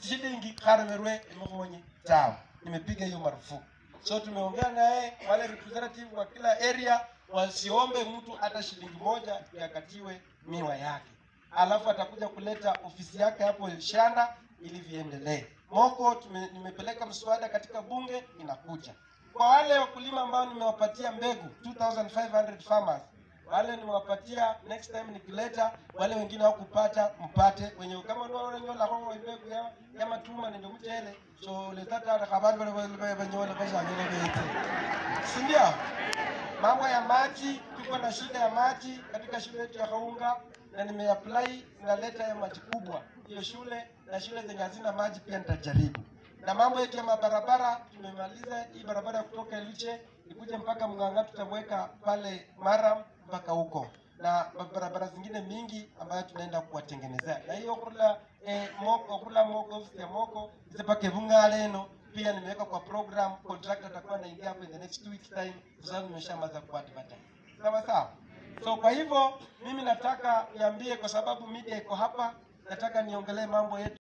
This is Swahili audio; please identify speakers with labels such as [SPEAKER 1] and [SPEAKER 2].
[SPEAKER 1] shilingi kharemerwe imukhonyi tawe nimepiga hiyo marufuku so tumeongea naye wale representative wa kila area wasiombe mtu hata shilingi moja yakatiwe miwa yake alafu atakuja kuleta ofisi yake hapo shanda ili viendelee moko tume, nimepeleka mswada katika bunge inakuja kwa wale wakulima ambao nimewapatia mbegu 2500 farmers wale nimewapatia next time nikileta wale wengine hawakupata mpate wenye kama ndio wale nyola kwa mbegu ya, ya matuma ndio mchele so letata na habari wale wale wanyola kwa sababu bete si ndio mambo ya maji tuko na shida ya maji katika shule yetu ya Kaunga na nimeapply naleta ya maji kubwa hiyo shule na shule zenye hazina maji pia nitajaribu na mambo yetu ya mabarabara tumemaliza hii barabara ya kutoka Eliche ikuje mpaka Mng'ang'a tutamweka pale Maram mpaka huko na barabara zingine mingi ambayo tunaenda kuwatengenezea na hiyo kula eh, moko kula moko ofisi ya moko zipake vungale eno pia nimeweka kwa program contractor atakuwa anaingia hapo in the next two weeks time kwa sababu nimeshamaza kuadvertise sawa sawa so kwa hivyo mimi nataka niambie kwa sababu media iko hapa nataka niongelee mambo yetu